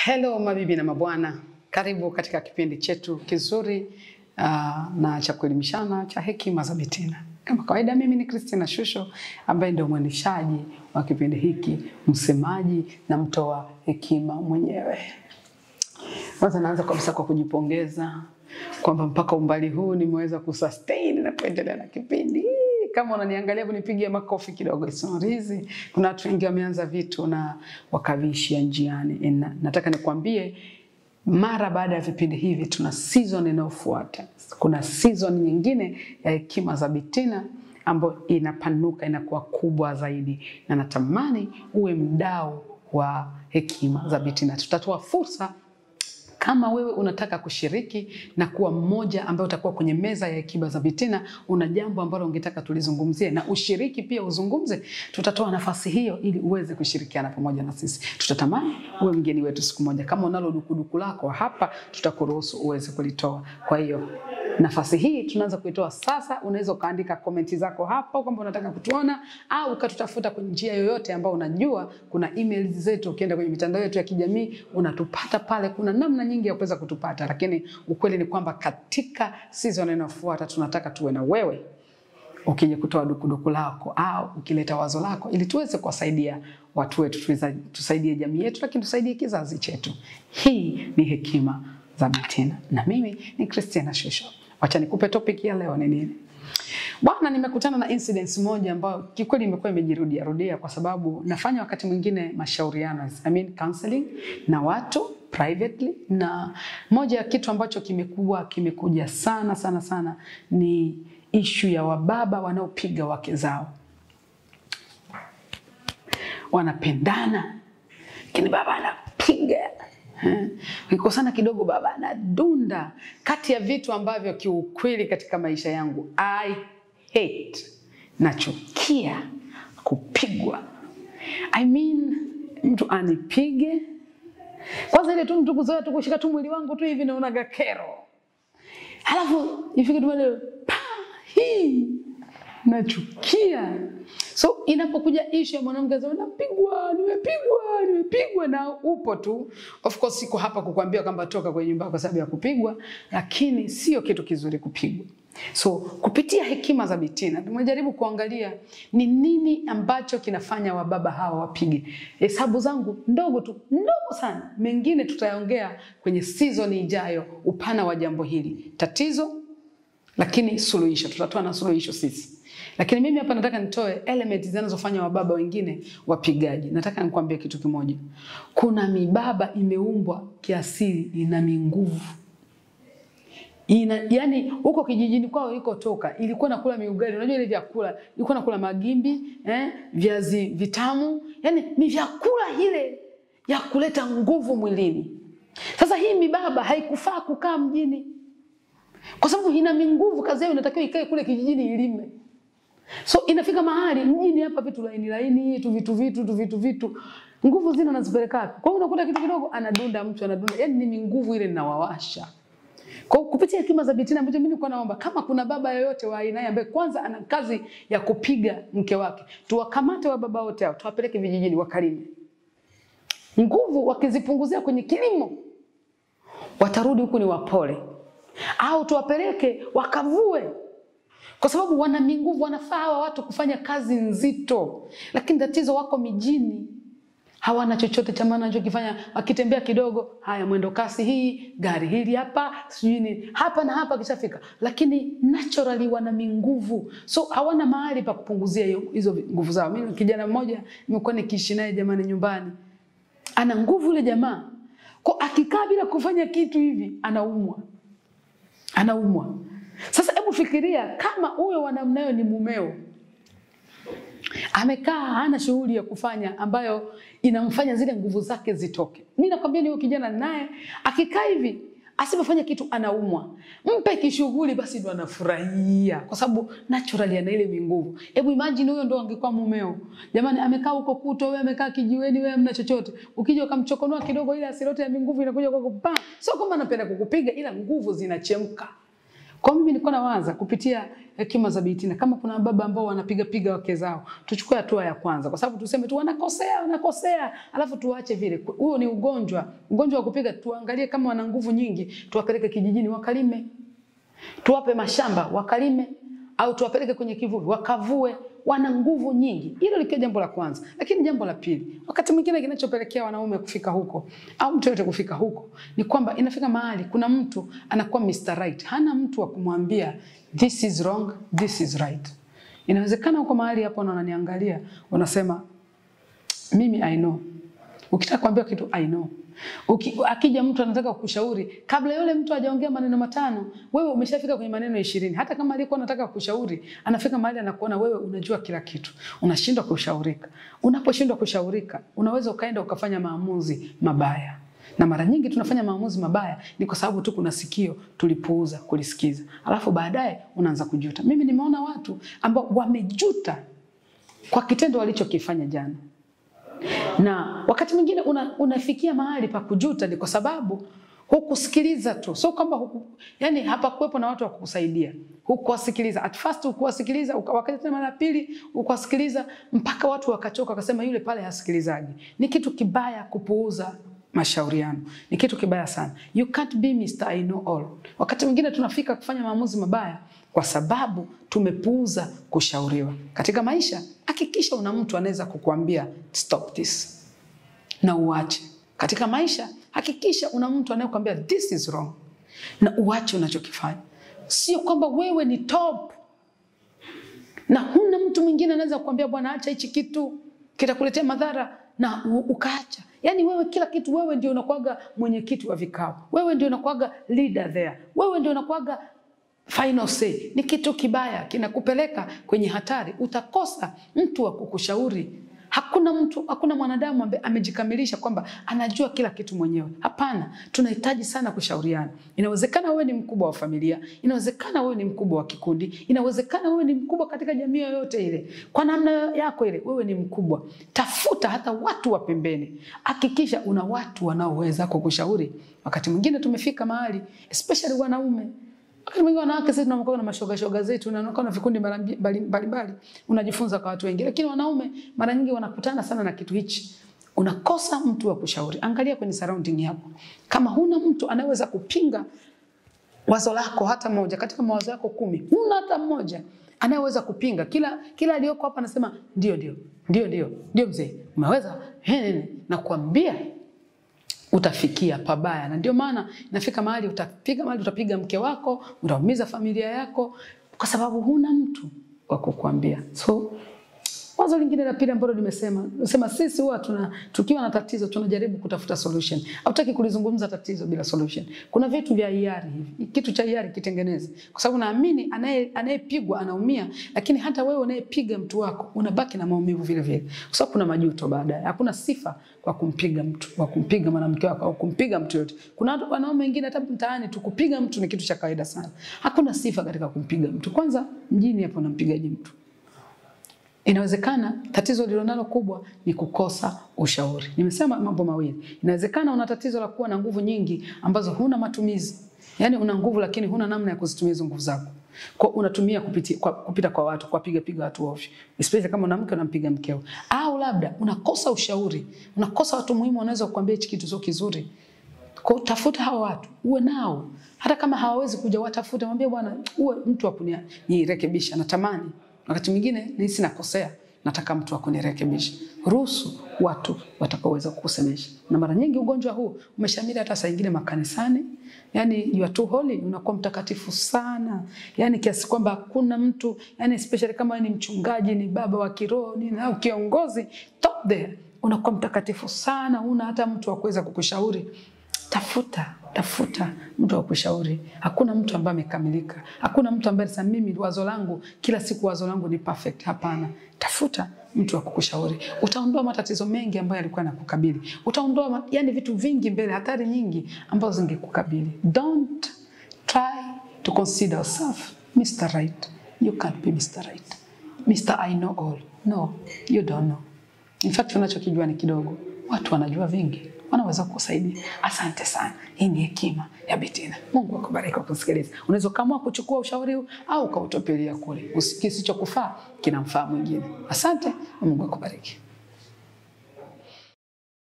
Hello mabibi na mabwana, karibu katika kipindi chetu kizuri uh, na cha kuelimishana cha hekima za Bitina. Kama kawaida, mimi ni Christina Shusho ambaye ndio mwendeshaji wa kipindi hiki, msemaji na mtoa hekima mwenyewe. Kwanza naanza kabisa kwa kujipongeza kwamba mpaka umbali huu nimeweza kusustain na kuendelea na kipindi kama unaniangalia kunipigia makofi kidogo, it's not easy. Kuna watu wengi wameanza vitu na wakaviishia njiani. Na, nataka nikwambie mara baada ya vipindi hivi tuna season inayofuata. Kuna season nyingine ya hekima za Bitina ambayo inapanuka inakuwa kubwa zaidi, na natamani uwe mdau wa hekima za Bitina. Tutatoa fursa kama wewe unataka kushiriki na kuwa mmoja ambaye utakuwa kwenye meza ya hekima za Bitina, una jambo ambalo ungetaka tulizungumzie na ushiriki pia uzungumze, tutatoa nafasi hiyo ili uweze kushirikiana pamoja na sisi. Tutatamani uwe mgeni wetu siku moja. Kama unalo dukuduku lako hapa, tutakuruhusu uweze kulitoa. Kwa hiyo nafasi hii tunaanza kuitoa sasa. Unaweza ukaandika komenti zako hapo kwamba unataka kutuona au ukatutafuta kwa njia yoyote ambayo unajua. Kuna email zetu, ukienda kwenye mitandao yetu ya kijamii unatupata pale. Kuna namna nyingi ya kuweza kutupata, lakini ukweli ni kwamba katika season inayofuata tunataka tuwe na wewe ukija kutoa dukuduku lako au ukileta wazo lako ili tuweze kuwasaidia watu wetu, tusaidie jamii yetu, lakini tusaidie kizazi chetu. Hii ni hekima za Bitina na mimi ni Christina Shusho. Wacha nikupe topic ya leo ni nini? Bwana, nimekutana na incidents moja ambayo kikweli imekuwa imejirudia rudia kwa sababu nafanya wakati mwingine mashauriano, I mean counseling na watu privately, na moja ya kitu ambacho kimekuwa kimekuja sana sana sana ni ishu ya wababa wanaopiga wake zao. Wanapendana lakini baba anapiga Ukikosana kidogo baba anadunda. Kati ya vitu ambavyo kiukweli katika maisha yangu I hate, nachukia kupigwa. I mean, mtu anipige kwanza, ile tu mtu kuzoea tu kushika tu mwili wangu tu hivi, naonaga kero, halafu ifike tu pale pa hii nachukia. So inapokuja ishu ya mwanamke asema napigwa, nimepigwa, nimepigwa, na upo tu. Of course siko hapa kukwambia kwamba toka kwenye nyumba kwa sababu ya kupigwa, lakini sio kitu kizuri kupigwa. So kupitia hekima za Bitina tumejaribu kuangalia ni nini ambacho kinafanya wababa hawa wapige. Hesabu zangu ndogo tu, ndogo sana, mengine tutayaongea kwenye season ijayo, upana wa jambo hili, tatizo lakini suluhisho, tutatoa na suluhisho sisi lakini mimi hapa nataka nitoe element zinazofanya wababa wengine wapigaji. Nataka nikwambie kitu kimoja, kuna mibaba imeumbwa kiasili, ina minguvu ina, yani huko kijijini kwao ilikotoka ilikuwa nakula miugali, unajua ile vyakula ilikuwa nakula magimbi eh, viazi vitamu, yani ni vyakula ile ya kuleta nguvu mwilini. Sasa hii mibaba haikufaa kukaa mjini kwa sababu ina minguvu, kazi yao inatakiwa ikae kule kijijini ilime. So inafika mahali mjini hapa vitu laini laini tu vitu vitu tu vitu vitu nguvu zina nazipeleka wapi? Kwa hiyo unakuta kitu kidogo anadunda mtu anadunda, yani ni nguvu ile ninawawasha. Kwa hiyo kupitia hekima za Bitina ambacho mimi nilikuwa naomba kama kuna baba yoyote wa aina ambaye kwanza ana kazi ya kupiga mke wake, tuwakamate wa baba wote hao, tuwapeleke vijijini wakalime. Nguvu wakizipunguzia kwenye kilimo, watarudi huku ni wapole, au tuwapeleke wakavue kwa sababu wana minguvu, wanafaa hawa watu kufanya kazi nzito, lakini tatizo wako mijini, hawana chochote cha maana wanachokifanya. Wakitembea kidogo, haya mwendo kasi, hii gari hili hapa, sijui nini hapa na hapa, kishafika. Lakini naturally wana minguvu, so hawana mahali pa kupunguzia hizo nguvu zao. Mimi kijana mmoja nimekuwa nikiishi naye jamani, nyumbani, ana nguvu yule jamaa, kwa akikaa bila kufanya kitu hivi anaumwa, anaumwa. Sasa hebu fikiria kama huyo wa namna hiyo ni mumeo, amekaa hana shughuli ya kufanya ambayo inamfanya zile nguvu zake zitoke. Mimi nakwambia ni huyo kijana naye akikaa hivi asipofanya kitu anaumwa. Mpe kishughuli basi ndo anafurahia, kwa sababu naturally ana ile minguvu. Hebu imagine huyo ndo angekuwa mumeo, jamani, amekaa huko kuto, wewe amekaa kijiweni, wewe hamna chochote, ukija ukamchokonoa kidogo, ile asilote ya minguvu inakuja kwako, pa sio kwamba anapenda kukupiga, ila nguvu zinachemka Kwa mimi nilikuwa nawaza kupitia hekima za Bitina, kama kuna baba ambao wanapiga piga wake zao, tuchukue hatua ya kwanza, kwa sababu tuseme tu wanakosea, wanakosea, alafu tuache vile. Huo ni ugonjwa, ugonjwa wa kupiga. Tuangalie kama wana nguvu nyingi, tuwapeleke kijijini wakalime, tuwape mashamba wakalime, au tuwapeleke kwenye kivuli wakavue wana nguvu nyingi. Hilo likiwa jambo la kwanza, lakini jambo la pili, wakati mwingine kinachopelekea wanaume kufika huko au mtu yote kufika huko ni kwamba inafika mahali kuna mtu anakuwa Mr. Right, hana mtu wa kumwambia this is wrong, this is right. Inawezekana huko mahali hapo na unaniangalia unasema mimi I know. Ukitaka kuambia kitu I know. Uki, akija mtu anataka kukushauri kabla yule mtu hajaongea maneno matano, wewe umeshafika kwenye maneno ishirini. Hata kama alikuwa anataka kukushauri, anafika mahali anakuona wewe unajua kila kitu, unashindwa kushaurika. Unaposhindwa kushaurika, unaweza ukaenda ukafanya maamuzi mabaya, na mara nyingi tunafanya maamuzi mabaya ni kwa sababu tu kuna sikio tulipuuza kulisikiza, alafu baadaye unaanza kujuta. Mimi nimeona watu ambao wamejuta kwa kitendo walichokifanya jana na wakati mwingine una, unafikia mahali pa kujuta ni kwa sababu hukusikiliza tu, sio kwamba huku, yani hapakuwepo na watu wa kukusaidia, hukuwasikiliza. At first hukuwasikiliza, wakati tena mara pili hukuwasikiliza mpaka watu wakachoka, wakasema yule pale hasikilizaji. Ni kitu kibaya kupuuza mashauriano, ni kitu kibaya sana. You can't be Mr. I know all. Wakati mwingine tunafika kufanya maamuzi mabaya kwa sababu tumepuuza kushauriwa. Katika maisha, hakikisha una mtu anaweza kukuambia stop this na uache. Katika maisha, hakikisha una mtu anayekwambia this is wrong na uache unachokifanya. Sio kwamba wewe ni top na huna mtu mwingine anaweza kukwambia bwana, acha hichi kitu kitakuletea madhara na ukaacha. Yaani wewe kila kitu, wewe ndio unakuwaga mwenyekiti wa vikao, wewe ndio unakuwaga leader there, wewe ndio unakuwaga final say. Ni kitu kibaya, kinakupeleka kwenye hatari. Utakosa mtu wa kukushauri. Hakuna mtu, hakuna mwanadamu ambaye amejikamilisha kwamba anajua kila kitu mwenyewe. Hapana, tunahitaji sana kushauriana. Inawezekana wewe ni mkubwa wa familia, inawezekana wewe ni mkubwa wa kikundi, inawezekana wewe ni mkubwa katika jamii yoyote ile, kwa namna yako ile, wewe ni mkubwa. Tafuta hata watu wa pembeni, hakikisha una watu wanaoweza kukushauri. Wakati mwingine tumefika mahali, especially wanaume Wakati mwingine wanawake sisi tunakuwa na mashoga shoga zetu na na vikundi mbalimbali, unajifunza kwa watu wengi, lakini wanaume mara nyingi wanakutana sana na kitu hichi, unakosa mtu wa kushauri. Angalia kwenye surrounding yako, kama huna mtu anayeweza kupinga wazo lako hata moja katika mawazo yako kumi, huna hata mmoja anayeweza kupinga. Kila kila aliyoko hapa anasema ndio, ndio, ndio, ndio, ndio, mzee umeweza, nakwambia utafikia pabaya, na ndio maana inafika mahali utapiga mahali utapiga mke wako, utaumiza familia yako, kwa sababu huna mtu wa kukuambia. So wazo lingine la pili ambalo nimesema nasema sisi huwa tuna tukiwa na tatizo tunajaribu kutafuta solution. Hautaki kulizungumza tatizo bila solution. Kuna vitu vya hiari hivi. Kitu cha hiari kitengeneze. Kwa sababu naamini anaye anayepigwa anaumia, lakini hata wewe unayepiga mtu wako unabaki na maumivu vile vile. Kwa sababu kuna majuto baadaye. Hakuna sifa kwa kumpiga mtu, kwa kumpiga mwanamke wako au kumpiga mtu yote. Kuna wanaume wengine hata mtaani tu kupiga mtu ni kitu cha kawaida sana. Hakuna sifa katika kumpiga mtu. Kwanza mjini hapo unampigaje mtu? Inawezekana tatizo lililonalo kubwa ni kukosa ushauri. Nimesema mambo mawili. Inawezekana una tatizo la kuwa na nguvu nyingi ambazo huna matumizi. Yaani una nguvu lakini huna namna ya kuzitumia hizo nguvu zako. Kwa unatumia kupita kwa, kupita kwa watu, kwa piga piga watu ovyo. Especially kama una mke unampiga mkeo. Au labda unakosa ushauri. Unakosa watu muhimu wanaweza kukuambia hichi kitu sio kizuri. Kwa tafuta hao watu, uwe nao. Hata kama hawawezi kuja watafute, mwambie bwana, uwe mtu wa kunirekebisha, natamani wakati mwingine nahisi nakosea, nataka mtu akunirekebisha. Ruhusu watu watakaoweza kukusemesha. Na mara nyingi ugonjwa huu umeshamiri hata saa nyingine makanisani, yani you are too holy, unakuwa mtakatifu sana, yani kiasi kwamba hakuna mtu, yani especially kama ni mchungaji, ni baba wa kiroho, ni au kiongozi top there, unakuwa mtakatifu sana, una hata mtu wa kuweza kukushauri. Tafuta tafuta mtu wa kushauri. Hakuna mtu ambaye amekamilika. Hakuna mtu ambaye sasa mimi wazo langu kila siku wazo langu ni perfect. Hapana, tafuta mtu wa kukushauri. Utaondoa matatizo mengi ambayo yalikuwa yanakukabili. Utaondoa yani vitu vingi mbele, hatari nyingi ambazo zingekukabili. Don't try to consider yourself Mr. Right. You can't be Mr. Right. Mr. I know all. No, you don't know. In fact, unachokijua ni kidogo. Watu wanajua vingi. wanaweza kukusaidia. Asante sana. Hii ni hekima ya Betina. Mungu akubariki kwa kusikiliza. Unaweza ukaamua kuchukua ushauri huu au ukautupilia kule. Usi- Kisichokufaa kinamfaa mwingine. Asante, Mungu akubariki.